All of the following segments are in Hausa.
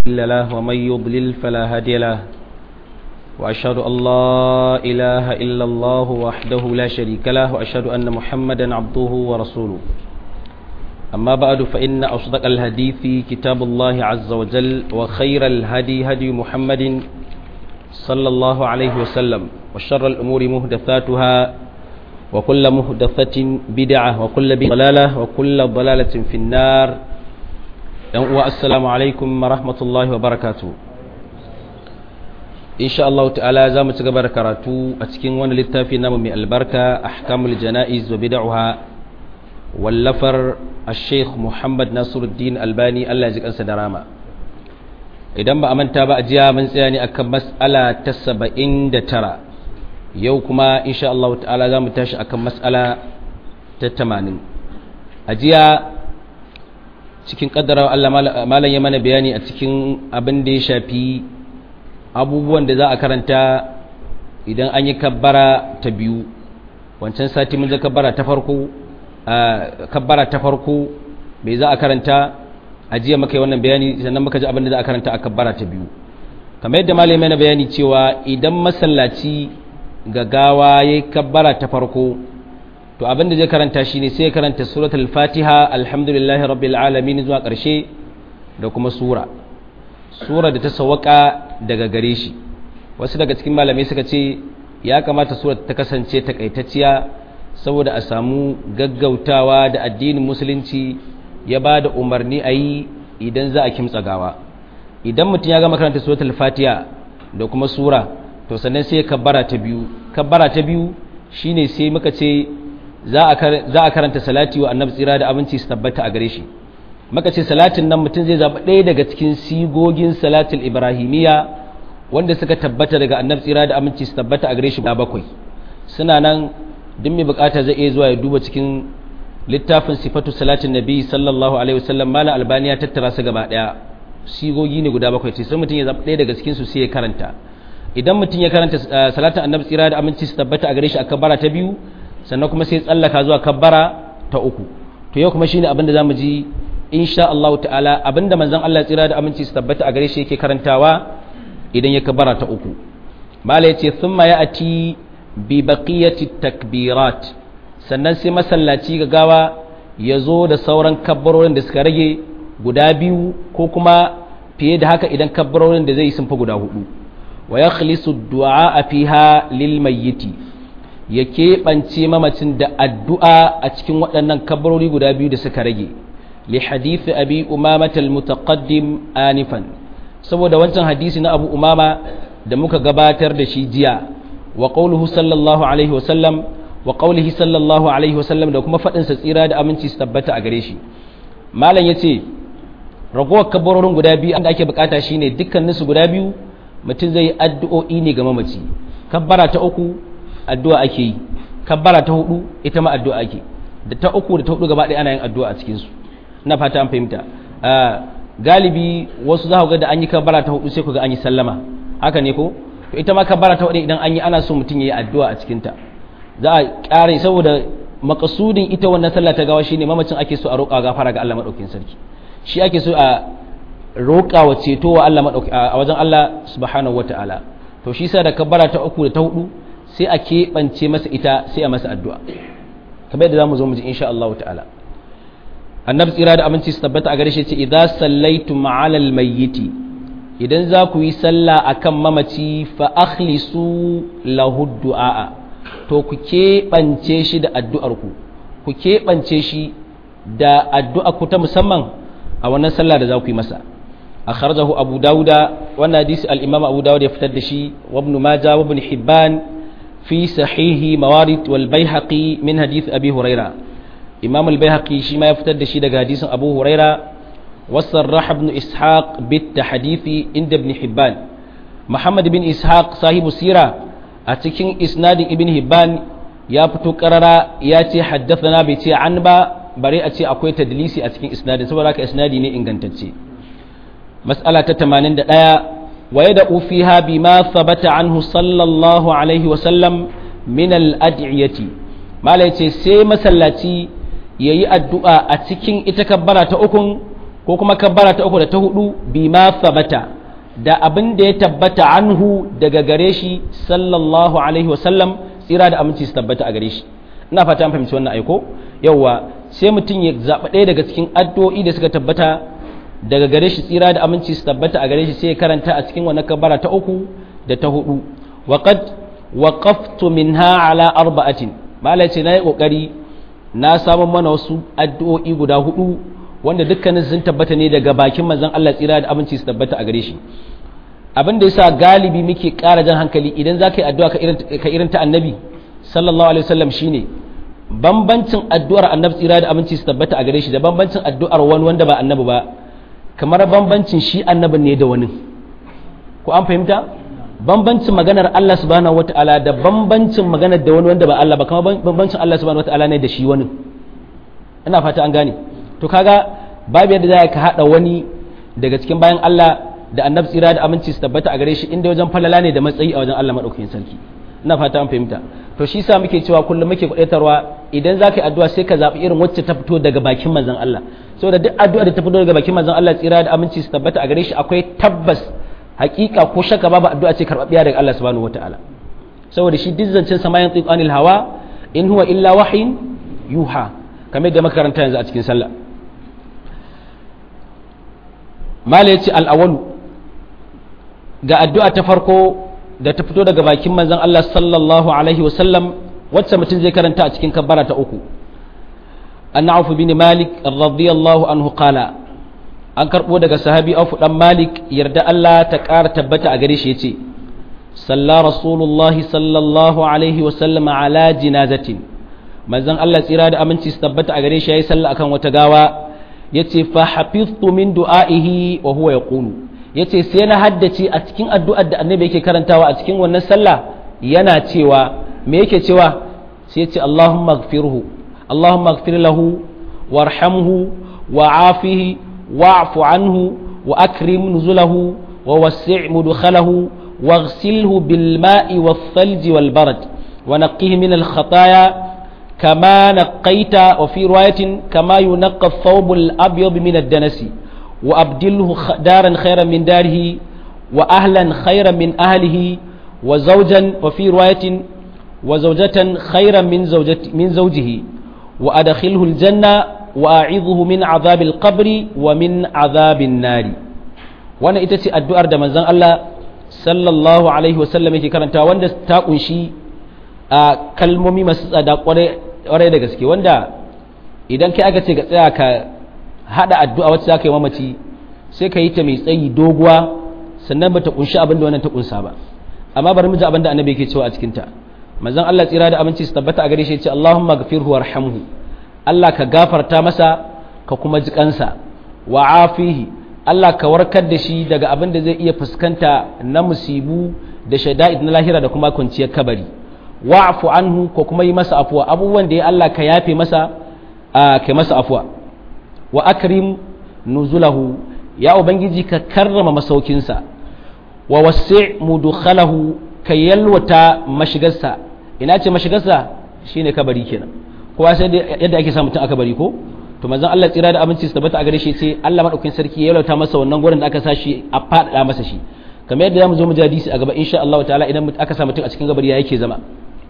مضل له ومن يضلل فلا هادي له وأشهد أن لا إله إلا الله وحده لا شريك له وأشهد أن محمدا عبده ورسوله أما بعد فإن أصدق الحديث كتاب الله عز وجل وخير الهدي هدي محمد صلى الله عليه وسلم وشر الأمور مهدثاتها وكل مهدثة بدعة وكل ضلالة وكل ضلالة في النار السلام عليكم ورحمة الله وبركاته إن شاء الله تعالى زام تقبر كراتو أتكين وانا للتافي نام من البركة أحكام الجنائز وبدعها واللفر الشيخ محمد ناصر الدين الباني الله يجزيك أنسى دراما idan ba a manta ba a jiya mun tsaya ne akan mas'ala ta saba'in da tara yau kuma insha Allah ta'ala za mu tashi akan mas'ala ta tamanin a jiya cikin kaddara Allah malam ya mana bayani a cikin abin da ya shafi abubuwan da za a karanta idan an yi kabbara ta biyu wancan sati mun je kabbara ta farko kabbara ta farko bai za a karanta a jiya maka yi wannan bayani sannan muka ji abin da za a karanta a kabbara ta biyu kamar yadda malamai mana bayani cewa idan masallaci ga gawa ya yi kabbara ta farko to abin da zai karanta shi ne sai ya karanta suratul fatiha alhamdulillahi rabbil alamin zuwa ƙarshe da kuma sura sura da ta sawaka daga gare shi wasu daga cikin malamai suka ce ya kamata sura ta kasance takaitacciya saboda a samu gaggautawa da addinin musulunci ya ba da umarni a yi idan za a kimtsa gawa idan mutum ya gama karanta suratul fatiha da kuma sura to sannan sai kabbara ta biyu kabbara ta biyu shine sai muka ce za a karanta salati wa annabi tsira da abinci su tabbata a gare shi muka ce salatin nan mutum zai zaɓi ɗaya daga cikin sigogin salatul ibrahimiyya wanda suka tabbata daga annabi tsira da aminci su tabbata a gare shi bakwai suna nan duk mai bukata zai iya zuwa ya duba cikin littafin sifatu salatin nabi sallallahu alaihi wasallam malam albaniya tattara su gaba daya sigogi ne guda bakwai sai mutum ya zaɓi ɗaya daga cikin su sai ya karanta idan mutum ya karanta salatin annabi tsira da aminci su tabbata a gare shi a kabbara ta biyu sannan kuma sai tsallaka zuwa kabbara ta uku to yau kuma shine abin da zamu ji insha Allah ta'ala abinda manzon Allah tsira da aminci su tabbata a gare shi yake karantawa idan ya kabbara ta uku mala yace thumma ya'ti bi baqiyati takbirat sannan sai masallaci gawa ya zo da sauran kabbarorin da suka rage guda biyu ko kuma fiye da haka idan kabbarorin da zai sun fi guda hudu wa ya khalisu du'a a fiha lil mayyiti ya keɓance mamacin da addu'a a cikin waɗannan kabbarori guda biyu da suka rage li hadithi abi umama mutaqaddim anifan saboda wancan hadisi na abu umama da muka gabatar da shi jiya wa qawluhu sallallahu alaihi wa sallam wa qaulihi sallallahu alaihi wasallam da kuma fadin sa tsira da aminci su tabbata a gare shi malam yace ragowar kabarorin guda biyu da ake bukata shine dukkanin su guda biyu mutum zai yi addu'o'i ne ga mamaci kabbara ta uku addu'a ake yi kabbara ta hudu ita ma addu'a ake da ta uku da ta hudu gaba ɗaya ana yin addu'a a cikin su ina fata an fahimta galibi wasu za ku ga da an yi kabbara ta hudu sai ku ga an yi sallama haka ne ko to ita ma kabbara ta hudu idan an yi ana so mutum ya yi addu'a a cikin ta za a ƙare saboda makasudin ita wannan sallah ta gawa shine mamacin ake so a roƙa gafara ga Allah madaukakin sarki shi ake so a roƙa wa ceto wa Allah madaukakin a wajen Allah subhanahu wataala to shi sa da kabbara ta uku da ta hudu sai a keɓance masa ita sai a masa addu'a kamar yadda zamu zo mu ji insha Allah ta'ala annabi tsira da aminci su tabbata a gare shi ce idza sallaitum ala almayyiti idan za ku yi sallah akan mamaci fa akhlisu lahu du'a to ku keɓance shi da addu'arku ku keɓance shi da addu'arku ta musamman a wannan sallah da za ku yi masa a kharjahu abu dauda wannan hadisi al-imam abu dauda ya fitar da shi wa ibn majah wa ibn hibban fi sahihi mawarid wal baihaqi min hadith abi huraira imam al-baihaqi shi ma ya fitar da shi daga hadisin abu huraira wasarrah ibn ishaq bit tahdithi inda ibn hibban muhammad bin ishaq sahibu sira a cikin isnadin ibn hibban ya fito karara ya ce haddathana bai ce an ba bare a ce akwai tadlisi a cikin isnadin saboda haka isnadi ne ingantacce mas'ala ta 81 wa yad'u fiha bima thabata anhu sallallahu alaihi wa sallam min al-ad'iyati mala yace sai masallaci yayi addu'a a cikin ita kabbara ta ukun ko kuma kabbara ta uku da ta hudu bima thabata da abin da ya tabbata anhu daga gare shi sallallahu alaihi wasallam tsira da aminci su tabbata a gare shi ina fata an fahimci wannan aiko yauwa sai mutum ya zaɓa ɗaya daga cikin addu'o'i da suka tabbata daga gare shi tsira da aminci su tabbata a gare shi sai ya karanta a cikin wannan kabbara ta uku da ta hudu waqad waqaftu minha ala arba'atin malai ce nayi kokari na samu mana wasu addu'o'i guda hudu wanda dukkanin sun tabbata ne daga bakin manzon Allah tsira da aminci su tabbata a gare shi abin da yasa galibi muke ƙara jan hankali idan za ka yi addu'a ka irin ta annabi sallallahu alaihi wasallam shine bambancin addu'ar annabi tsira da aminci su tabbata a gare shi da bambancin addu'ar wani wanda ba annabi ba kamar bambancin shi annabin ne da wani ko an fahimta bambancin maganar Allah subhanahu wataala da bambancin maganar da wani wanda ba Allah ba kamar bambancin Allah subhanahu wataala ne da shi wani ina fata an gane to kaga babu yadda za ka hada wani daga cikin bayan Allah da annabi tsira da aminci su tabbata a gare shi inda wajen falala ne da matsayi a wajen Allah madaukakin sarki ina fata an fahimta to shi sa muke cewa kullum muke kwadaitarwa idan za ka yi addu'a sai ka zaɓi irin wacce ta fito daga bakin manzon Allah saboda duk addu'a da ta fito daga bakin manzon Allah tsira da aminci su tabbata a gare shi akwai tabbas hakika ko shakka babu addu'a ce karɓaɓɓiya daga Allah subhanahu wataala saboda shi duk zancen sama yan tsiqanil hawa in huwa illa wahyin yuha kamar da makaranta yanzu a cikin sallah mala yace al-awwalu ga addu'a ta farko da ta fito daga bakin manzon Allah sallallahu alaihi wasallam wacce mutum zai karanta a cikin kabbara ta uku an auf bin malik radiyallahu anhu qala an karbo daga sahabi auf dan malik yarda Allah ta ƙara tabbata a gare shi yace salla rasulullah sallallahu alaihi wasallam ala jinazatin manzon Allah tsira da aminci su tabbata a gare shi yayi sallah akan wata gawa yace fa hafiztu min du'aihi wa huwa yaqulu ya ce sai na haddace a cikin addu'ar da annabi yake karantawa a cikin wannan sallah yana cewa me yake cewa sai ce Allahumma gfirhu Allahumma gfir lahu warhamhu wa'afihi wa'fu anhu wa akrim nuzulahu wa wasi' mudkhalahu واغسله بالماء والثلج والبرد ونقيه من الخطايا كما نقيت وفي رواية كما ينقى الثوب الأبيض من الدنس وأبدله دارا خيرا من داره وأهلا خيرا من أهله وزوجا وفي رواية وزوجة خيرا من زوجة من زوجه وأدخله الجنة وأعظه من عذاب القبر ومن عذاب النار وانا itace addu'ar da manzon Allah sallallahu alaihi wasallam yake karanta wanda ta kunshi a kalmomi masu tsada kwarai da gaske wanda idan kai aka ce ga tsaya ka hada addu'a wacce zaka yi mamaci sai ka yi ta mai tsayi doguwa sannan bata kunshi abin da wannan ta kunsa ba amma bari mu ji abin da annabi yake cewa a cikin ta manzon Allah tsira da aminci su tabbata a gare shi ya ce Allahumma ghfirhu warhamhu Allah ka gafarta masa ka kuma ji kansa wa afihi Allah ka warkar da shi daga abin da zai iya fuskanta na musibu da shada'id na lahira da kuma kwanciyar kabari wa'fu anhu ko kuma yi masa afuwa abubuwan da ya Allah ka yafe masa kai masa afuwa wa akrim nuzulahu ya ubangiji ka karrama masaukinsa wa wasi' mudkhalahu ka yalwata mashigarsa ina ce mashigarsa shine kabari kenan kowa sai yadda ake sa mutum aka bari ko to manzon Allah tsira da abinci su tabbata a gare shi ce Allah madaukakin sarki ya yalwata masa wannan gurin da aka sa shi a fadada masa shi kamar yadda zamu zo mu ji hadisi a gaba insha Allah ta'ala idan aka sa mutum a cikin kabari ya yake zama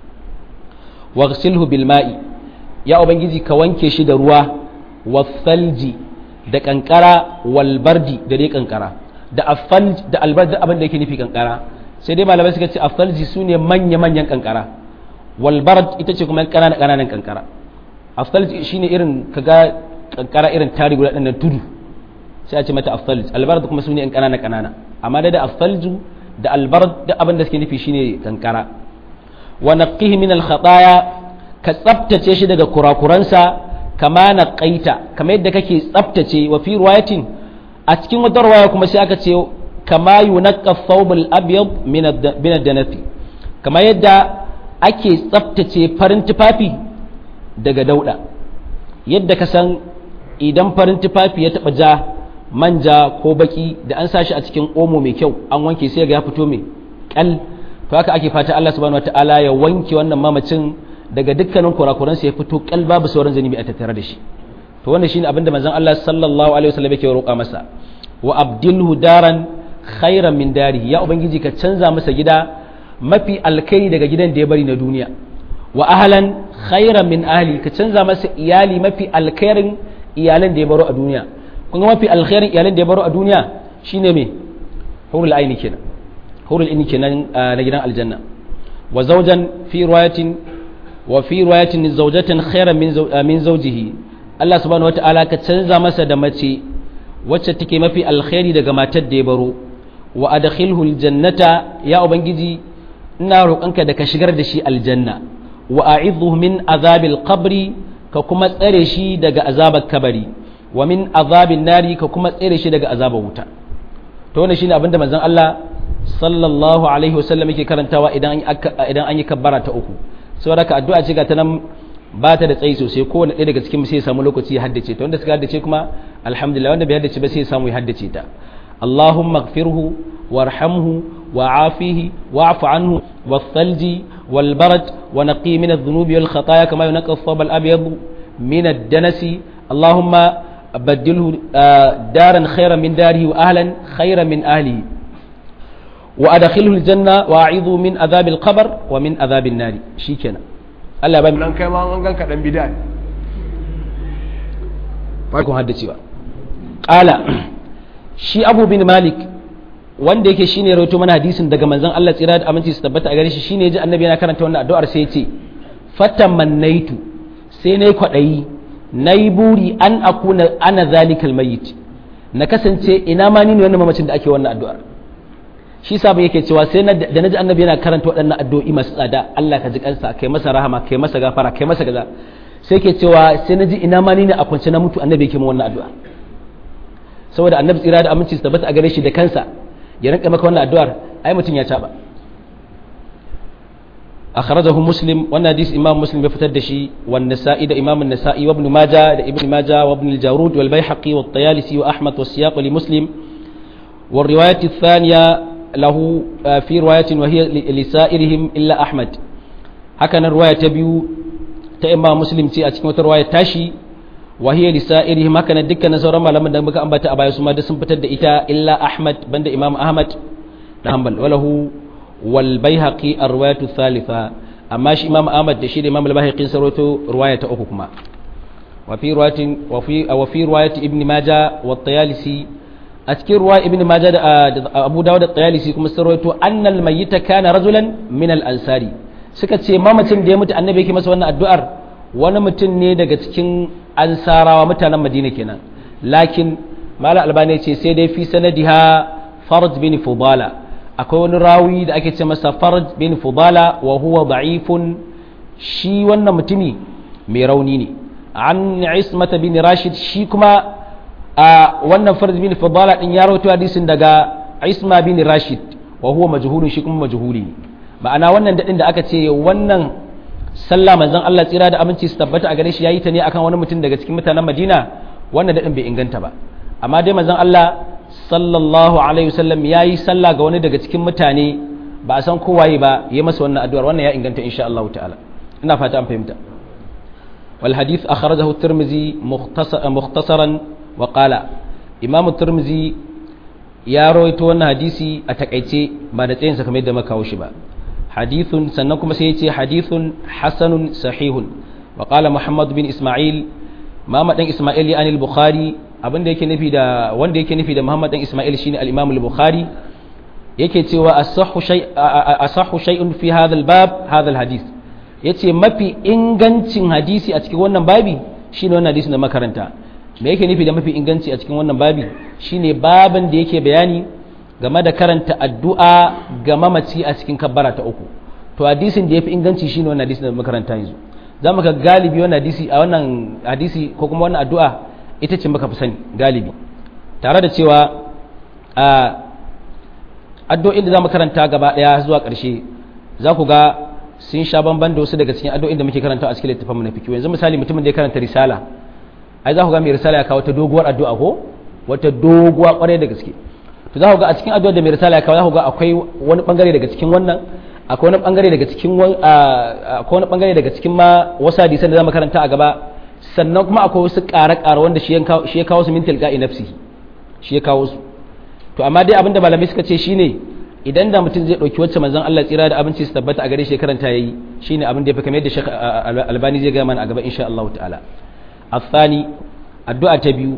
waghsilhu bil ma'i ya ubangiji ka wanke shi da ruwa wasalji da kankara walbardi da dai kankara da afalj da albardi abin da yake nufi kankara sai dai malamai suka ce afalji su ne manya-manyan kankara walbard ita ce kuma ƙananan ƙananan kankara afalji shine irin kaga kankara irin tari guda ɗan tudu sai a ce mata afalj albard kuma su ne yan ƙanana ƙanana amma da da afalju da albard da abin da suke nufi shine kankara wa naqihi min al khataya ka tsaftace shi daga kurakuransa kama na kaita kama yadda kake tsaftace wa fi ruwayatin a cikin wata ruwaya kuma sai aka ce kama yunaqqa thawbul abyad min ad-danafi kama yadda ake tsaftace farin tufafi daga dauda yadda ka san idan farin tufafi ya taba ja manja ko baki da an sashi a cikin omo mai kyau an wanke sai ga ya fito mai kal to haka ake fata Allah subhanahu wataala ya wanke wannan mamacin daga dukkanin kurakuransa ya fito kal babu sauran zanibi a tattare da shi to wannan shine abinda manzon Allah sallallahu alaihi wasallam yake roƙa masa wa abdilhu daran khairan min dari ya ubangiji ka canza masa gida mafi alkai daga gidan da ya bari na duniya wa ahlan khairan min ahli ka canza masa iyali mafi alkhairin iyalan da ya baro a duniya kun ga mafi alkhairin iyalan da ya baro a duniya shine me hurul aini kenan hurul aini kenan na gidan aljanna wa zawjan fi riwayatin wa fi riwayatin zawjatan khairan min min zawjihi Allah subhanahu wataala ka canza masa da mace wacce take mafi alkhairi daga matar da ya baro wa adkhilhu aljannata ya ubangiji ina roƙonka da ka shigar da shi aljanna wa a'idhu min azabil qabri ka kuma tsare shi daga azabar kabari wa min azabin nari ka kuma tsare shi daga azabar wuta to wannan shine abinda manzon Allah sallallahu alaihi wasallam yake karantawa idan idan an yi kabbara ta uku saboda ka addu'a ce ga ta nan ba ta da tsayi sosai kowane ɗaya daga cikin sai ya samu lokaci ya haddace ta wanda suka haddace kuma alhamdulillah wanda bai haddace ba sai ya samu ya haddace ta Allahumma ighfirhu warhamhu wa'afihi wa'fu anhu والثلج والبرد ونقي من الذنوب والخطايا كما ينقى الثوب الأبيض من الدنس اللهم بدله دارا خيرا من داره وأهلا خيرا من أهله وأدخله الجنة وأعيذه من عذاب القبر ومن عذاب النار شيكنا Allah ba nan kai ma an ganka dan bid'a farkon haddacewa qala shi Abu bin Malik wanda yake shine rawaito mana hadisin daga manzon Allah tsira da aminci su tabbata a gare shi shine ji annabi yana karanta wannan addu'ar sai ya ce fatamannaitu sai nayi kwadayi nayi buri an akuna ana zalikal mayyit na kasance ina ma ni ne wannan mamacin da ake wannan addu'ar shi sabon yake cewa sai da naji annabi yana karanta waɗannan addu'o'i masu tsada Allah ka ji kansa kai masa rahama kai masa gafara kai masa gaza sai yake cewa sai naji ina ma ni ne a kwance na mutu annabi yake min wannan addu'a saboda annabi tsira da aminci su tabbata a gare shi da kansa ya rinka maka wannan addu'ar ai mutum ya taba akhrajahu muslim wannan hadisi imam muslim ya fitar da shi wan nasa'i da imam an-nasa'i wa ibn majah da ibn majah wa ibn al-jarud wal bayhaqi wa at-tayalisi wa ahmad wa siyaq li muslim wa riwayat ath-thaniya lahu fi riwayatin wa hiya li sa'irihim illa ahmad haka nan riwaya ta biyu ta imam muslim ce a cikin wata riwaya tashi wa hiya li sa'irihim haka nan dukkanin sauran malaman da muka ambata a baya su ma da sun fitar da ita illa ahmad banda imam ahmad da hanbal walahu wal baihaqi arwayatu thalitha amma shi imam ahmad da shi da imam al baihaqi sarwato riwaya ta uku kuma wa fi riwayatin wa fi wa fi riwayati ibn majah wa tayalisi a cikin ruwa ibn majah da abu dawud da tayalisi kuma sarwato annal mayyita kana rajulan min al ansari suka ce mamacin da ya mutu annabi yake masa wannan addu'ar wani mutum ne daga cikin ansarawa mutanen madina kenan lakin mala albani ce sai dai fi sanadiha farj bin fudala akwai wani rawi da ake ce masa farj bin fudala wa huwa da'ifun shi wannan mutumi mai rauni ne an ismata bin rashid shi kuma a wannan farj bin fudala din ya rawaito hadisin daga isma bin rashid wa huwa majhulun shi kuma majhuli ne ma'ana wannan dadin da aka ce wannan sallah manzon Allah tsira da aminci su tabbata a gare shi yayi ta ne akan wani mutum daga cikin mutanen Madina wannan dadin bai inganta ba amma dai manzon Allah sallallahu alaihi wasallam yayi sallah ga wani daga cikin mutane ba a san kowaye ba yayi masa wannan addu'ar wannan ya inganta insha Allah ta'ala ina fata an fahimta wal hadith akhrajahu at-Tirmidhi mukhtasaran wa qala Imam at-Tirmidhi ya rawaito wannan hadisi a takaice ba da tsayinsa kamar yadda muka kawo shi ba hadithun sannan kuma sai ya ce hadithun hasanun sahihun wa qala muhammad bin isma'il muhammad dan isma'il ya anil bukhari abinda yake nufi da wanda yake nufi da muhammad dan isma'il shine al-imam al-bukhari yake cewa asahhu shay asahhu shay'un fi hadha al-bab hadha al-hadith yace mafi ingancin hadisi a cikin wannan babi shine wannan hadisin da makaranta me yake nufi da mafi inganci a cikin wannan babi shine baban da yake bayani game da karanta addu'a ga mamaci a cikin kabbara ta uku to hadisin da yafi inganci shine wannan hadisin da makaranta yanzu za mu ga galibi wannan hadisi a wannan hadisi ko kuma wannan addu'a ita ce muka fi sani galibi tare da cewa a addu'o'in da za mu karanta gaba daya zuwa ƙarshe za ku ga sun sha bamban da wasu daga cikin addu'o'in da muke karanta a cikin littafin mu na fikiyo yanzu misali mutumin da ya karanta risala ai za ku ga mai risala ya kawo ta doguwar addu'a ko wata doguwa kwarai da gaske to za ku ga a cikin addu'ar da mai risala ya kawo za ku ga akwai wani bangare daga cikin wannan akwai wani bangare daga cikin akwai wani bangare daga cikin ma wasu hadisan da zamu karanta a gaba sannan kuma akwai wasu ƙare-ƙare wanda shi ya kawo su min tilqa'i nafsi shi ya kawo su to amma dai abinda malamai suka ce shine idan da mutum zai ɗauki wacce manzon Allah tsira da abinci su tabbata a gare shi karanta yayi shine abin da ya fi kamar yadda Sheikh Albani zai ga mana a gaba insha Allah ta'ala الثاني الدعاء تبيو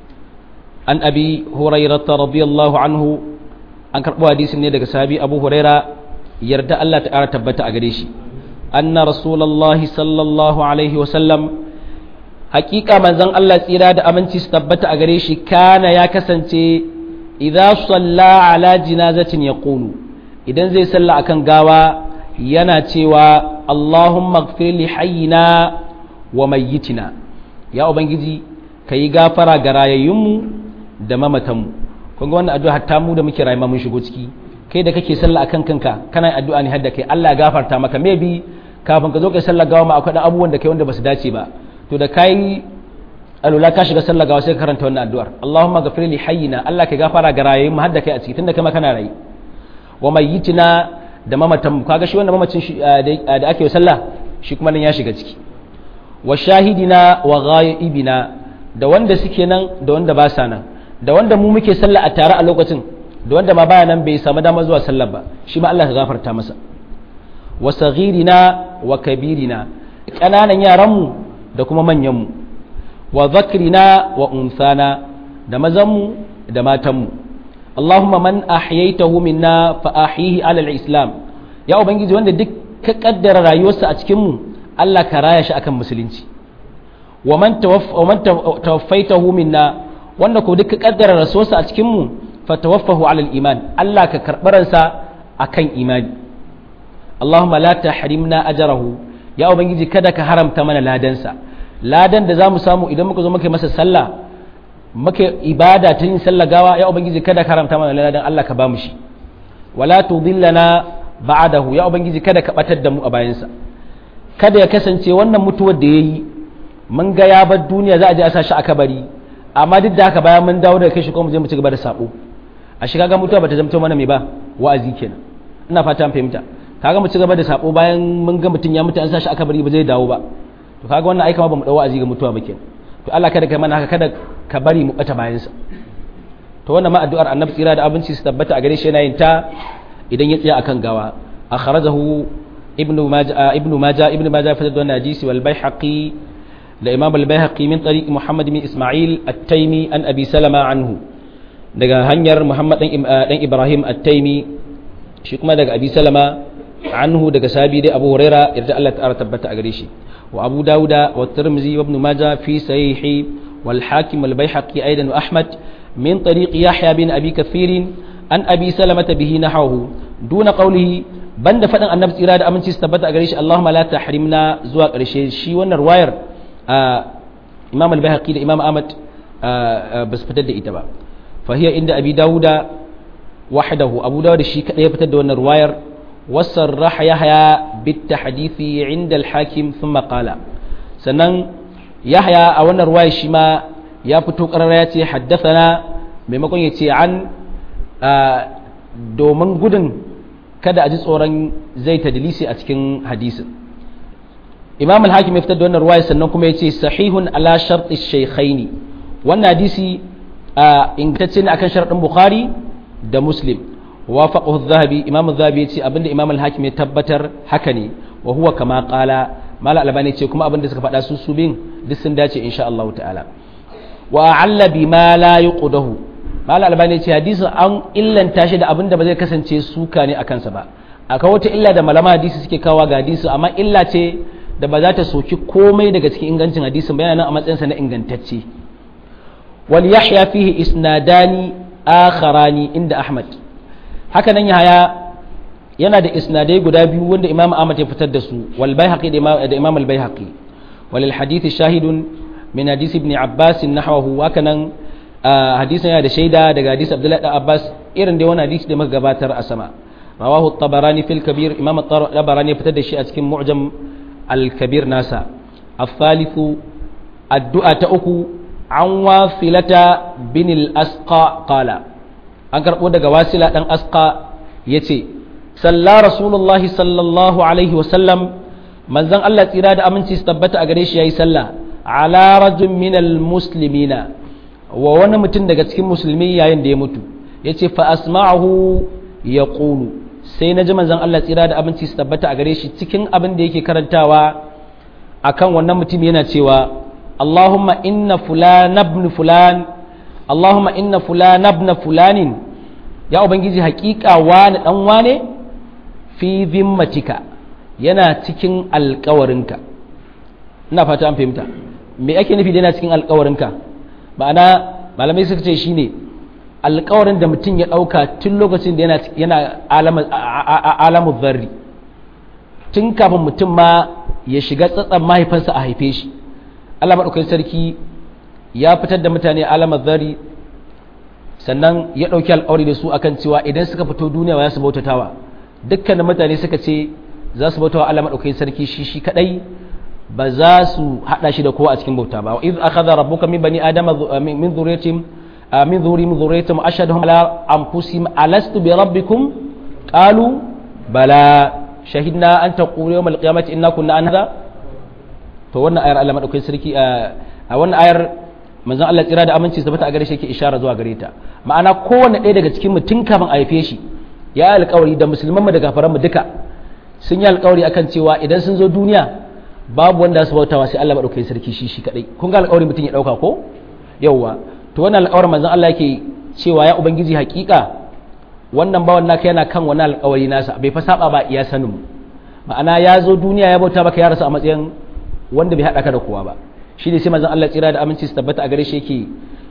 عن أبي هريرة رضي الله عنه an karɓo hadisin ne daga sahabi abu huraira yarda Allah ta ƙara tabbata a gare shi anna rasulallahi sallallahu alaihi wasallam hakika manzon Allah tsira da aminci su tabbata a gare shi kana ya kasance idza salla ala jinazatin yaqulu idan zai salla akan gawa yana cewa Allahumma ighfir li hayyina wa mayyitina ya ubangiji kayi gafara ga rayayyunmu da mamatanmu kun ga wannan addu'a hatta mu da muke rayuwa mun shigo ciki kai da kake sallah akan kanka kana addu'a ne hadda kai Allah ya gafarta maka maybe kafin ka zo kai sallah gawa ma akwai abubuwan da kai wanda basu dace ba to da kai alula ka shiga sallah gawa sai ka karanta wannan addu'ar Allahumma ghafir li hayyina Allah ka gafara ga rayayyun mu hadda kai a ciki tunda kai ma kana rayi wa mayyitina da mamatan mu kaga shi wannan mamacin da ake sallah shi kuma nan ya shiga ciki wa shahidina wa ghaibina da wanda suke nan da wanda ba sa nan da wanda mu muke sallah a tare a lokacin da wanda ma baya nan bai samu dama zuwa sallar ba shi ma Allah ka gafarta masa wa saghirina wa kabirina kananan yaran mu da kuma manyan mu wa zakrina wa unsana da mazan mu da matan mu Allahumma man ahyaytahu minna fa ahyihi ala al-islam ya ubangiji wanda duk ka kaddara rayuwarsa a cikin mu Allah ka raya shi akan musulunci wa man tawaffaitahu minna wanda ko duk kaddara rasuwarsa a cikin mu fatawaffahu ala iman Allah ka karbaransa akan imani Allahumma la tahrimna ajrahu ya ubangiji kada ka haramta mana ladansa ladan da zamu samu idan muka zo muka masa sallah muka ibada ta yin sallah gawa ya ubangiji kada ka haramta mana ladan Allah ka ba mu shi wala tudillana ba'dahu ya ubangiji kada ka batar da mu a bayansa kada ya kasance wannan mutuwar da yayi mun ga ya bar duniya za a je a sa shi a kabari amma duk da haka bayan mun dawo daga kai shi kuma mu je mu ci gaba da sabo a shiga ga mutuwa bata zamto mana mai ba wa'azi kenan ina fata an fahimta kaga mu ci gaba da sabo bayan mun ga mutun ya mutu an sa shi aka bari ba zai dawo ba to kaga wannan aika ma ba mu dawo wa'azi ga mutuwa ba kenan to Allah kada kai mana haka kada ka bari mu bata bayan sa to wannan ma addu'ar annabi tsira da abinci su tabbata a gare shi yana yin ta idan ya tsaya akan gawa akhrajahu ibnu majah ibnu majah ibnu majah fa da hadisi wal baihaqi da imam al-bayhaqi min tariq muhammad bin isma'il at-taymi an abi salama anhu daga hanyar muhammad dan ibrahim at-taymi shi kuma daga abi salama anhu daga sahabi dai abu huraira yarda Allah ta'ala tabbata a gare shi wa abu dauda wa tirmidhi wa ibn majah fi sahihi wal hakim wal bayhaqi aidan wa ahmad min tariq yahya bin abi kathir an abi salama bihi nahawu duna qawlihi banda faɗin annabi tsira da aminci su tabbata a gare shi Allahumma la tahrimna zuwa ƙarshe shi wannan ruwayar imam al-bahaqi da imam ahmad ba su fitar da ita ba fahiya inda abi dawuda wahdahu abu dawud shi kadai ya fitar da wannan ruwayar wasarraha yahya bit tahdithi inda al-hakim thumma qala sannan yahya a wannan ruwaya shi ma ya fito karara ya ce haddathana maimakon ya ce an domin gudun kada a ji tsoron zai tadlisi a cikin hadisin imam al-hakim ya fitar da wannan ruwaya sannan kuma ya ce sahihun ala sharti shaykhaini wannan hadisi ingantacce ne akan sharadin bukhari da muslim wafaqahu adh-dhahabi imam adh-dhahabi ya ce abinda imam al-hakim ya tabbatar haka ne wa huwa kama qala mala albani ce kuma abinda suka faɗa su su bin duk sun dace insha Allah ta'ala wa a'alla bima la yuqdahu mala albani ce hadisin an illanta shi da abinda ba zai kasance suka ne akan sa ba akwai wata illa da malama hadisi suke kawo ga hadisi amma illa ce da ba za ta soki komai daga cikin ingancin hadisin bayanan a matsayinsa na ingantacce wal yahya fihi isnadani akharani inda ahmad haka nan yahya yana da isnadai guda biyu wanda imam ahmad ya fitar da su wal baihaqi da imam al baihaqi walil hadith shahidun min hadith ibn abbas nahwahu haka nan hadisin yana da shaida daga hadith abdullahi da abbas irin da wani hadisi da muka gabatar a sama rawahu at-tabarani fil kabir imam at-tabarani ya fitar da shi a cikin mu'jam الكبير ناسا الثالث الدعاء تأكو عن واصلة بن الأسقى قال أنكر قد واصلة بن أسقى يتي صلى رسول الله صلى الله عليه وسلم من زن الله تيراد أمن تستبت أغريش يا سلا ala rajul minal muslimina wa wani mutum daga cikin musulmi yayin da ya mutu yace fa asma'ahu yaqulu sai na ji manzon Allah tsira da abinci su tabbata a gare shi cikin abin da yake karantawa akan wannan mutum yana cewa Allahumma inna fulan ibn fulan Allahumma inna fulan ibn fulanin ya ubangiji hakika wani dan wane fi zimmatika yana cikin alkawarinka ina fata an fahimta me ake nufi da yana cikin alkawarinka ma'ana malamai suka ce shine alkawarin da mutum ya ɗauka tun lokacin da yana alamu zarri tun kafin mutum ma ya shiga tsatsan mahaifansa a haife shi Allah maɗaukakin sarki ya fitar da mutane alamar zarri sannan ya ɗauki alkawari da su akan cewa idan suka fito duniya ya su bautatawa dukkanin mutane suka ce za su bautawa Allah maɗaukakin sarki shi shi kaɗai ba za su haɗa shi da kowa a cikin bauta ba iz akhadha rabbuka min bani adama min dhurriyyatihim min dhurri min dhurriyyatihim ashhadahum ala anfusihim alastu bi rabbikum qalu bala shahidna an taqulu yawm alqiyamati inna kunna an hadha to wannan ayar Allah madaukakin sarki a wannan ayar manzon Allah tsira da aminci tabbata a gare shi yake ishara zuwa gare ta ma'ana kowanne ɗaya daga cikin mu tun kafin a haife shi ya yi alƙawari da musulman mu da kafaran mu duka sun yi alƙawari akan cewa idan sun zo duniya babu wanda su bautawa sai Allah madaukakin sarki shi shi kadai kun ga alƙawari mutum ya dauka ko yawwa to wannan alƙawarin manzon Allah yake cewa ya ubangiji hakika wannan bawan naka yana kan wani alƙawari nasa bai fa saba ba iya sanin mu ma'ana ya zo duniya ya bauta baka ya rasu a matsayin wanda bai haɗa ka da kowa ba shi ne sai manzon Allah tsira da aminci su tabbata a gare shi yake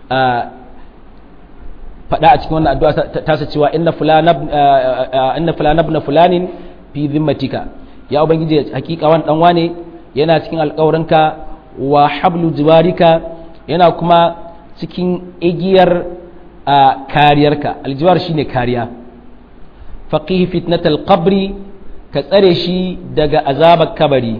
faɗa a cikin wannan addu'a tasa cewa inna fulana inna fulana ibn fulanin fi zimmatika ya ubangiji hakika wani dan wane yana cikin alƙawarinka wa hablu jiwarika yana kuma cikin igiyar kariyarka aljiwar shine kariya faqih fitnatal qabri ka tsare shi daga azabar kabari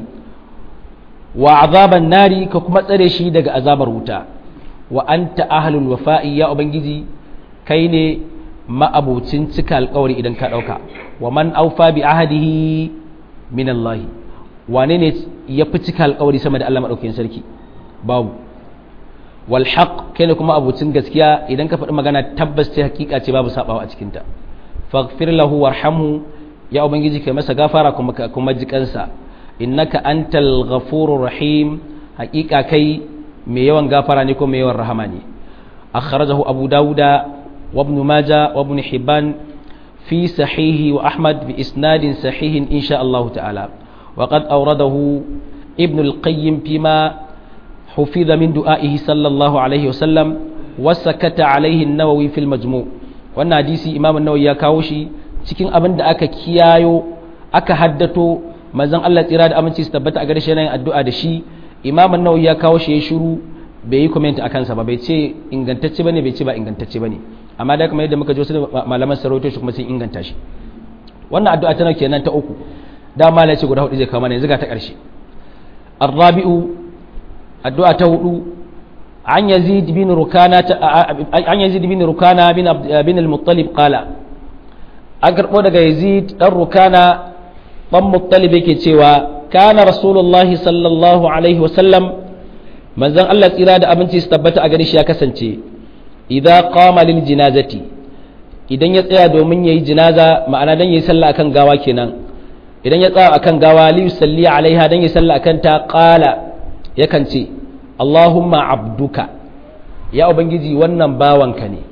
wa azaban nari ka kuma tsare shi daga azabar wuta wa anta ahlul wafa'i ya ubangiji kai ne ma'abucin cika alkawari idan ka dauka wa man aufa bi ahadihi min Allah wane ne ya fi cika alkawari sama da Allah madaukakin sarki babu wal haqq kai ne kuma abucin gaskiya idan ka faɗi magana tabbas ce hakika ce babu sabawa a cikin ta faghfir lahu warhamhu ya ubangiji kai masa gafara kuma kuma jikansa innaka antal ghafurur rahim hakika kai mai yawan gafara ne ko mai yawan rahama ne akhrajahu abu dauda wa ibn majah wa ibn hibban fi sahihi wa ahmad bi isnadin sahihin insha Allah ta'ala wa qad awradahu ibn al-qayyim fima hufiza min du'a'ihi sallallahu alaihi wa sallam wa sakata alaihi an-nawawi fil majmu' wannan hadisi imam an-nawawi ya kawo shi cikin abin da aka kiyayo aka haddato manzon Allah tsira da aminci su tabbata a garshe yin addu'a da shi imam an-nawawi ya kawo shi ya shiru bai yi comment akan sa ba bai ce ingantacce bane bai ce ba ingantacce bane amma da kamar yadda muka ji wasu malaman sarauto shi kuma sun inganta shi wannan addu'a tana kenan ta uku da malai ce guda hudu zai kawo mana yanzu ga ta karshe arrabi'u addu'a ta hudu an yazid bin rukana an yazid bin rukana bin bin al-muttalib qala an karbo daga yazid dan rukana dan muttalib yake cewa kana rasulullahi sallallahu alaihi wasallam manzon Allah tsira da abinci su tabbata a gare shi ya kasance idza qama lil jinazati idan ya tsaya domin yayi jinaza ma'ana dan yayi sallah akan gawa kenan idan ya tsaya akan gawa li yusalli alaiha dan yayi sallah akan ta qala yakan ce Allahumma abduka ya ubangiji wannan bawanka ne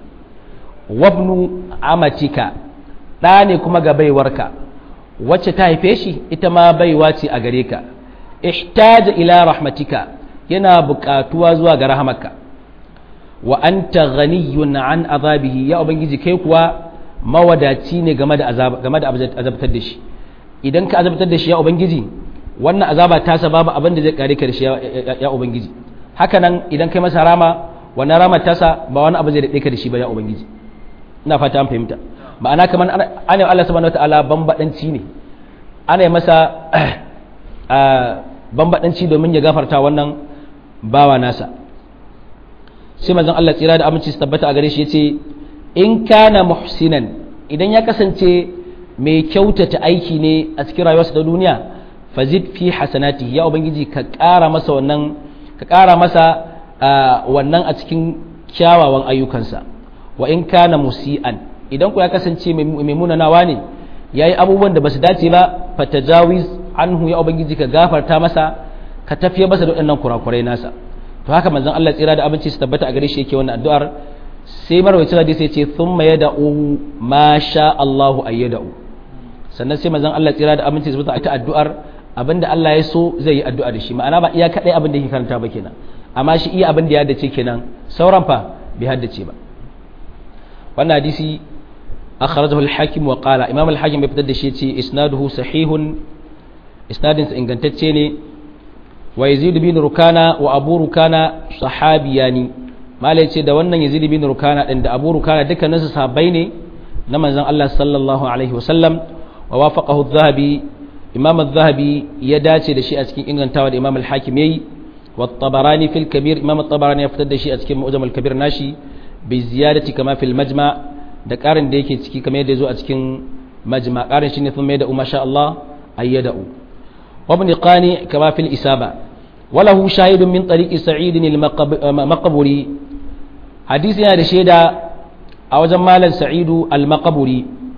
wabnu amatika ɗa ne kuma ga baiwarka wacce ta haife shi ita ma baiwa ce a gare ka ihtaja ila rahmatika yana buƙatuwa zuwa ga rahamarka wa anta ghaniyun an azabihi ya ubangiji kai kuwa mawadaci ne game da azab game da azabtar da shi idan ka azabtar da shi ya ubangiji wannan azaba ta babu abin da zai kare ka da shi ya ubangiji haka nan idan kai masa rama wannan rama tasa ba wani abu zai daɗe ka da shi ba ya ubangiji ina fata an fahimta ma'ana kamar ana Allah subhanahu wataala bambadanci ne ana masa bambadanci domin ya gafarta wannan bawa nasa sai manzon Allah tsira da aminci su tabbata a gare shi yace in kana muhsinan idan ya kasance mai kyautata aiki ne a cikin rayuwarsa ta duniya fazid fi hasanati ya ubangiji ka ƙara masa wannan ka ƙara masa wannan a cikin kyawawan ayyukansa wa in kana musi'an idan ku ya kasance mai munanawa ne yayi abubuwan da basu dace ba fatajawiz anhu ya ubangiji ka gafarta masa ka tafiye masa da waɗannan kurakurai nasa to haka manzon Allah tsira da abinci su tabbata a gare shi yake wannan addu'ar sai marwacin hadisi ya ce thumma yad'u ma sha Allahu ayyada'u sannan sai manzon Allah tsira da abinci su tabbata a addu'ar abinda Allah ya so zai yi addu'a da shi ma'ana ba iya kadai abin da yake karanta ba kenan amma shi iya abin da ya haddace kenan sauran fa bai haddace ba wannan hadisi akhrajahu al-hakim wa qala imam al-hakim bai fitar da shi yace isnaduhu sahihun isnadin sa ingantacce ne wa yazid bin rukana wa abu rukana sahabiyani malai ce da wannan yazid bin rukana din da abu rukana dukkanin su sahabbai ne na manzon Allah sallallahu alaihi wasallam wa wafaqahu adh-dhahabi imam adh-dhahabi ya dace da shi a cikin ingantawa da imam al-hakim yayi wa at-tabarani fil kabir imam at-tabarani ya fitar da shi a cikin mu'jam al-kabir nashi bi ziyadati kama fil majma da karin da yake ciki kamar yadda zo a cikin majma karin shine thumma yada'u masha Allah ayyada'u وابن قاني كما في الإسابة وله شاهد من طريق سعيد المقبري حديث هذا شيدا أو جمالا سعيد المقبري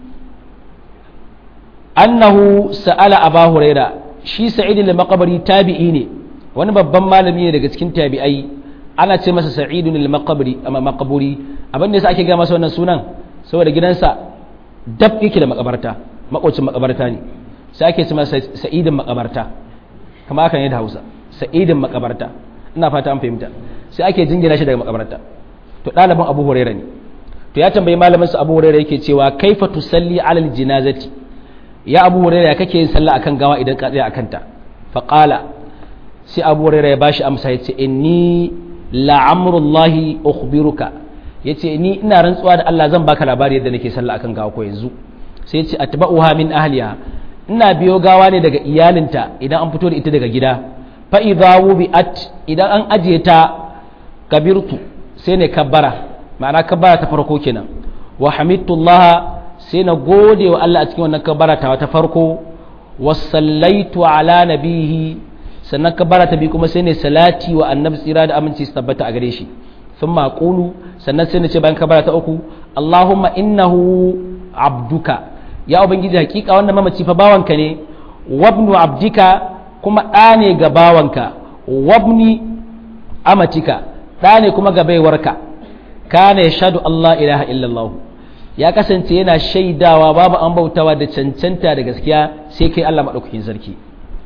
أنه سأل أبا هريرة شي سعيد المقبري تابعيني wani babban malami ne daga cikin tabi'ai ana ce masa sa'idun al-maqburi amma maqburi abin da yasa ake ga masa wannan sunan saboda gidansa dab yake da makabarta makocin makabarta ne sai ake ce masa sa'idin makabarta kama aka ne da hausa sa'idin makabarta ina fata an fahimta sai ake jingina shi daga makabarta to ɗaliban abu huraira ne to ya tambayi malamin su abu huraira yake cewa kaifa tusalli alal jinazati ya abu huraira ya kake yin sallah akan gawa idan ka tsaya akan ta fa qala sai abu huraira ya bashi amsa yace inni la'amrullahi ukhbiruka yace ni ina rantsuwa da Allah zan baka labari yadda nake sallah akan gawa ko yanzu sai yace atba'uha min ahliha ina biyo gawa ne daga iyalinta idan an fito da ita daga gida fa idza wubi'at idan an ajiye ta kabirtu sai ne kabbara ma'ana kabbara ta farko kenan wa hamidullah sai na gode wa Allah a cikin wannan kabbara ta ta farko wa sallaitu ala nabihi sannan kabbara ta bi kuma sai ne salati wa annabi tsira da aminci su tabbata a gare shi thumma aqulu sannan sai na ce bayan kabbara ta uku allahumma innahu abduka ya ubangiji hakika wannan mamaci fa bawanka ne wabnu abdika kuma ɗa ne ga bawanka wabni amatika ɗa ne kuma ga baiwarka kana yashhadu Allah ilaha illallah ya kasance yana shaidawa babu an bautawa da cancanta da gaskiya sai kai Allah madaukakin sarki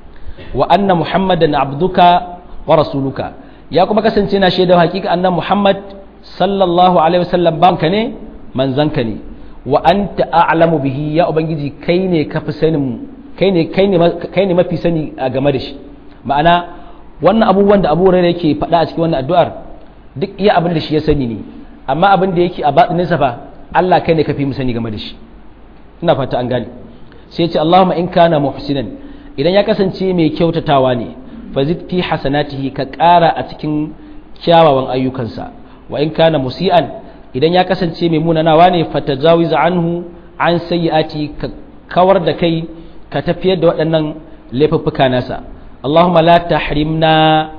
wa anna muhammadan abduka wa rasuluka ya kuma kasance yana shaidawa hakika annan muhammad sallallahu alaihi wasallam banka ne manzanka ne wa anta a'lamu bihi ya ubangiji kai ne ka fi sanin kai ne kai ne kai ne mafi sani a game da shi ma'ana wannan abubuwan da Abu Hurairah yake faɗa a cikin wannan addu'ar duk iya abin da shi ya sani ne amma abin da yake a batinin sa fa Allah kai ne ka fi mu sani game da shi ina fata an gane sai ya ce Allahumma in kana muhsinan idan ya kasance mai kyautatawa ne fazid fi hasanatihi ka ƙara a cikin kyawawan ayyukansa wa in kana musi'an idan ya kasance mai munanawa ne fatajawiz anhu an sayyi'ati ka kawar da kai ka tafiyar da waɗannan laifuffuka nasa Allahumma la tahrimna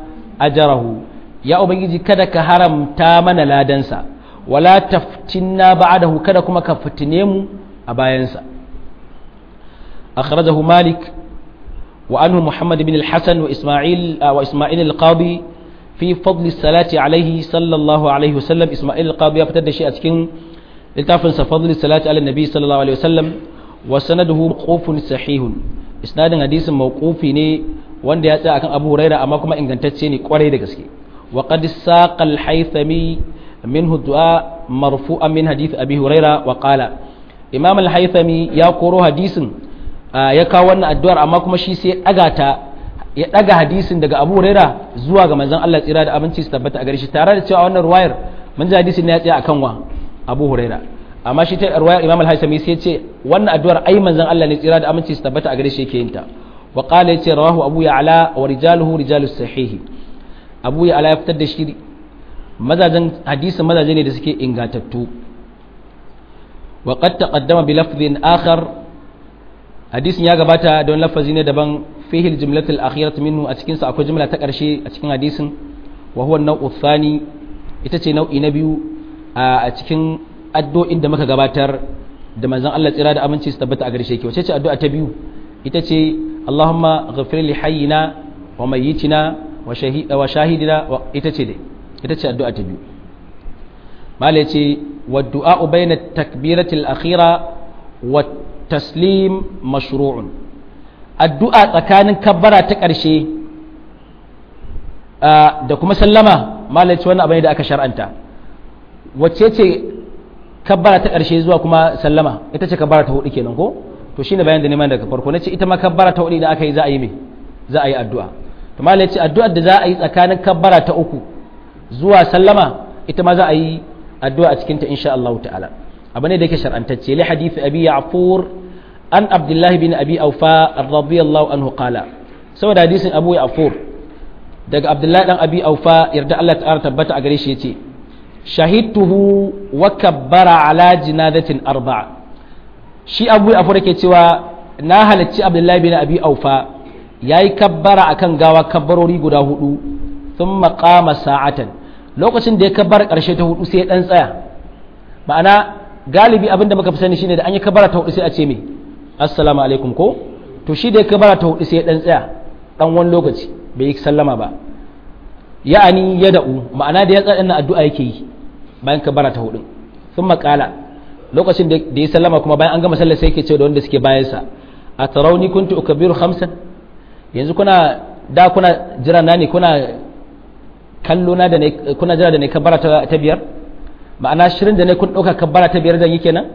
ajrahu ya ubangiji kada ka haramta mana ladansa wala taftinna ba'dahu kada kuma ka fitine mu a bayansa akhrajahu malik wa anhu muhammad bin al-hasan wa isma'il wa isma'il al-qadi fi fadli salati alaihi sallallahu alaihi wasallam isma'il al-qadi ya fitar da shi a cikin littafin sa fadli salati ala nabi sallallahu alaihi wasallam wa sanaduhu mawqufun sahihun isnadin hadisin mawqufi ne wanda ya tsaya akan Abu Huraira amma kuma ingantacce ne kwarai da gaske wa qad saqa al-haythami minhu du'a marfu'an min hadith Abi Huraira wa qala Imam al-haythami ya koro hadisin ya kawo wannan addu'ar amma kuma shi sai ya daga ta ya daga hadisin daga Abu Huraira zuwa ga manzon Allah tsira da abinci su tabbata a gare shi tare da cewa wannan ruwayar mun ji hadisin ne ya tsaya akan wa Abu Huraira amma shi ta ruwayar Imam al-Haythami sai ya ce wannan addu'ar ai manzon Allah ne tsira da aminci su tabbata a gare shi yake yin ta wa qala yace rawahu Abu Ya'la wa rijaluhu rijalus sahih Abu Ya'la ya fitar da shi mazajen hadisin mazaje ne da suke ingantattu wa qad taqaddama bi lafdhin akhar hadisin ya gabata don lafazi ne daban fihi al-jumlatul akhiratu minhu a cikin sa akwai jumla ta karshe a cikin hadisin wa huwa nau'u thani ita ce nau'i na biyu a cikin addu'o'in da muka gabatar da manzon Allah tsira da aminci su tabbata a gare shi wace ce addu'a ta biyu ita ce Allahumma ghafir li hayyina wa mayyitina wa shahida wa shahidina ita ce dai ita ce addu'a ta biyu mala ce wa du'a bayna takbirati al-akhira wa taslim mashru'un addu'a tsakanin kabbara ta ƙarshe da kuma sallama mala ce wannan abin da aka shar'anta wacce ce kabbara ta ƙarshe zuwa kuma sallama ita ce kabbara ta hudu kenan ko to shine bayan da neman daga farko nace ita ma kabbara ta hudu idan aka yi za a yi me za a yi addu'a to malai yace addu'ar da za a yi tsakanin kabbara ta uku zuwa sallama ita ma za a yi addu'a a cikin ta insha Allah ta'ala abu ne da yake shar'antacce li hadith abi ya'fur an abdullah bin abi awfa radiyallahu anhu qala saboda hadisin abu ya'fur daga abdullahi dan abi awfa yarda Allah ta'ala tabbata a gare shi yace shahidtuhu wa kabbara ala jinadatin arba'a shi abu afu da ke cewa na halarci abdullahi bin abi aufa ya yi kabbara akan gawa kabbarori guda hudu sun makama sa'atan lokacin da ya kabbara karshe ta hudu sai ya dan tsaya ma'ana galibi abinda muka fi sani shine da an yi kabbara ta hudu sai a ce me assalamu alaikum ko to shi da ya kabbara ta hudu sai ya dan tsaya dan wani lokaci bai yi sallama ba ya'ani ya da'u ma'ana da ya tsaya ina addu'a yake yi bayan kabbara ta hudu sun makala lokacin da ya sallama kuma bayan an gama sallar sai yake ce da wanda suke bayansa a tarauni kuntu ukabiru khamsan yanzu kuna da kuna jira na ne kuna kallo na da ne kuna jira da ne kabbara ta biyar ma'ana shirin da ne kun dauka kabbara ta biyar zan yi kenan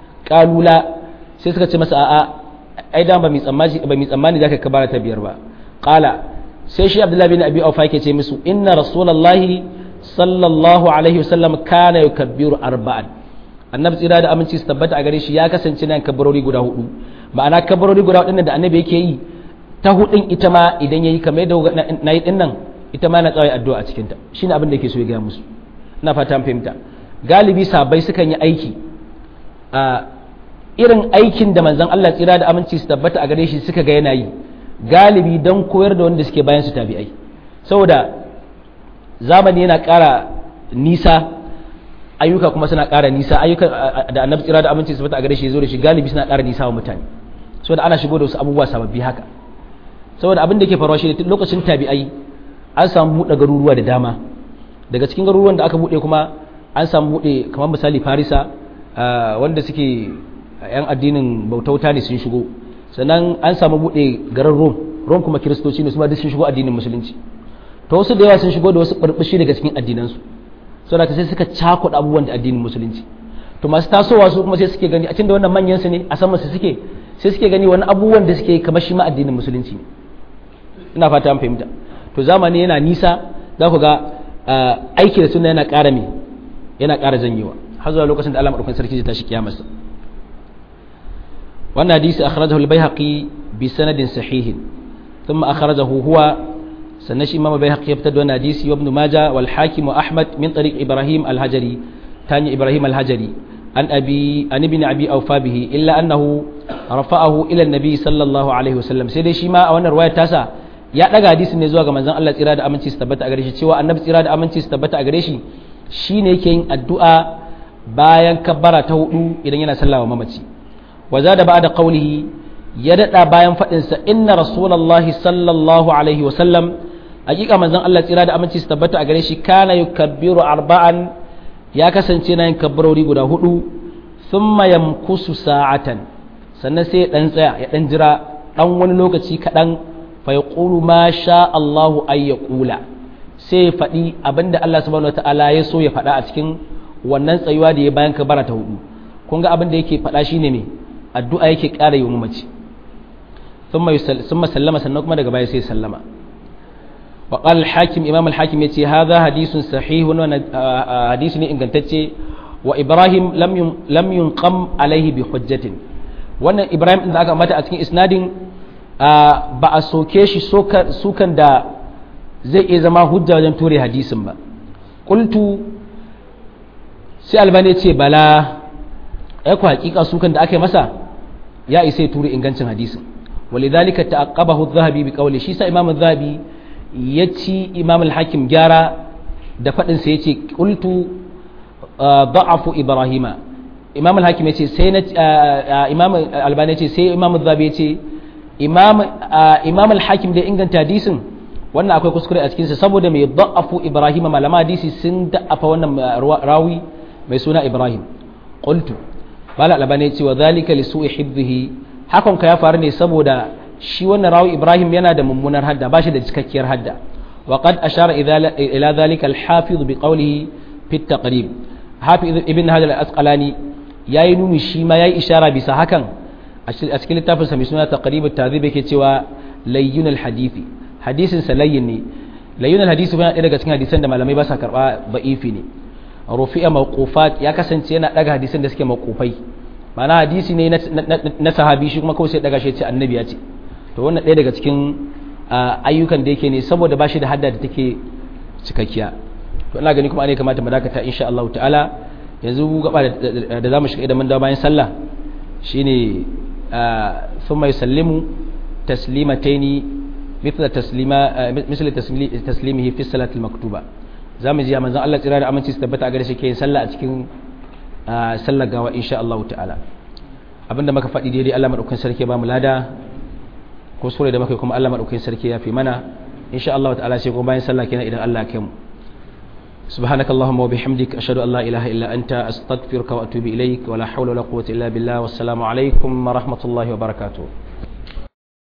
kalula sai suka ce masa a'a ai da ba mi tsammani ba mi tsammani zaka kabbara ta biyar ba qala sai shi abdullahi bin abi aufa yake ce musu inna rasulullahi sallallahu alaihi wasallam kana yukabbiru arba'an annabi tsira da aminci su tabbata a gare shi ya kasance nan kabbarori guda hudu ma'ana kabbarori guda hudu da annabi yake yi ta hudun ita ma idan yayi kamar yadda na yi dinnan ita ma na tsawai addu'a a cikin ta shine abin da yake so ya gaya musu ina fata an fahimta galibi sabai sukan yi aiki a irin aikin da manzon Allah tsira da aminci su tabbata a gare shi suka ga yana yi galibi don koyar da wanda suke bayan su tabi'ai saboda zamani yana ƙara nisa ayyuka kuma suna ƙara nisa ayyuka da annabi tsira da aminci su tabbata a gare shi zo da shi galibi suna ƙara nisa wa mutane saboda ana shigo da wasu abubuwa sababbi haka saboda abin da ke faruwa shi lokacin tabi'ai an samu buɗe garuruwa da dama daga cikin garuruwan da aka buɗe kuma an samu buɗe kamar misali farisa wanda suke yan addinin bautauta ne sun shigo sannan an samu buɗe garin rom rom kuma kiristoci ne su ma duk sun shigo addinin musulunci to wasu da yawa sun shigo da wasu ɓarɓashi daga cikin addinansu saboda sai suka cakuɗa abubuwan da addinin musulunci to masu tasowa su kuma sai suke gani a cikin da wannan manyan su ne a sama su suke sai suke gani wani abubuwan da suke kamar shi ma addinin musulunci ne ina fata an fahimta to zamani yana nisa za ku ga aiki da suna yana ƙara me yana ƙara janyewa har zuwa lokacin da Allah madaukakin sarki zai tashi kiyamarsa wannan hadisi akhrajahu al-baihaqi bi sanadin sahihin thumma akhrajahu huwa sannan shi imam al-baihaqi ya fitar da wannan hadisi wa ibn majah wal hakim wa ahmad min tariq ibrahim al-hajari tani ibrahim al-hajari an abi an ibn abi awfa bihi illa annahu rafa'ahu ila an-nabi sallallahu alaihi wasallam sai dai shi ma a wannan riwayar tasa ya daga hadisin ne zuwa ga manzon Allah tsira da aminci su tabbata a gare shi cewa annabi tsira da aminci su tabbata a gare shi shine yake yin addu'a bayan kabbara ta hudu idan yana sallawa mamaci wa zada ba'da qawlihi ya dada bayan fadin sa inna rasulullahi sallallahu alaihi wa sallam hakika manzon Allah tsira da aminci su tabbata a gare shi kana yukabbiru arba'an ya kasance na yin kabbarori guda hudu thumma yamkusu sa'atan sannan sai ya dan tsaya ya dan jira dan wani lokaci kadan fayaqulu ma sha Allahu ay yaqula sai ya faɗi abinda Allah subhanahu wataala ya so ya faɗa a cikin wannan tsayuwa da ya bayan kabara ta hudu kun ga abin da yake faɗa shine ne addu'a yake ƙara yi mamaci thumma sallama sannan kuma daga baya sai sallama wa qala al-hakim imam al-hakim yace hadha hadithun sahihun wa hadisi ne ingantacce wa ibrahim lam lam yunqam alaihi bi hujjatin wannan ibrahim din da aka mata a cikin isnadin ba a soke shi sukan da zai iya zama hujja wajen ture hadisin ba ƙultu sai albani ce bala ya ku hakika sukan da aka yi masa ya isa ture ingancin hadisin walidhalika ta'aqqabahu adh-dhahabi bi qawli shi sa imam adh-dhahabi ya ci imam al-hakim gyara da fadin sa yace qultu da'afu ibrahima imam al-hakim yace sai na imam albani yace sai imam az-zabi yace imam imam al-hakim da inganta hadisin wannan akwai kuskure a cikin sa saboda mai da'afu ibrahima malama hadisi sun da'afa wannan rawi mai suna ibrahim qultu bala albani yace wa dhalika li su'i hibbihi hakan ka ya faru ne saboda shi wannan rawi ibrahim yana da mummunar hadda ba shi da cikakkiyar hadda wa qad ashara ila dhalika al-hafiz bi qawlihi fi at-taqrib hafiz ibn hajar al-asqalani yayi nuni shi ma yayi ishara bisa hakan a cikin littafin sa mai suna taqrib at-tadhib yake cewa layyun al-hadithi hadisin sa layyin ne layyun al-hadisi yana ɗaya daga cikin hadisan da malamai ba sa karba ba'ifi ne rufi'a mawqufat ya kasance yana daga hadisan da suke mawqufai ma'ana hadisi ne na sahabi shi kuma kawai sai daga shi ce annabi ya ce to wannan ɗaya daga cikin ayyukan da yake ne saboda ba shi da hadda da take cikakkiya to ina gani kuma ne kamata mu dakata insha Allah ta'ala yanzu gaba da zamu shiga idan mun dawo bayan sallah shine thumma yusallimu taslimataini mithla taslima misli taslimihi fi salati al-maktuba zamu ji manzon Allah tsira da aminci su tabbata a gare shi ke sallah a cikin sallar gawa insha Allah ta'ala abinda muka faɗi daidai Allah madaukakin sarki ba mu lada ko sura da muka kuma Allah madaukakin sarki ya fi mana insha Allah ta'ala sai kuma bayan sallah kenan idan Allah ya kai mu سبحانك اللهم وبحمدك أشهد أن لا إله إلا أنت أستغفرك وأتوب إليك ولا حول ولا قوة إلا بالله والسلام عليكم ورحمة الله وبركاته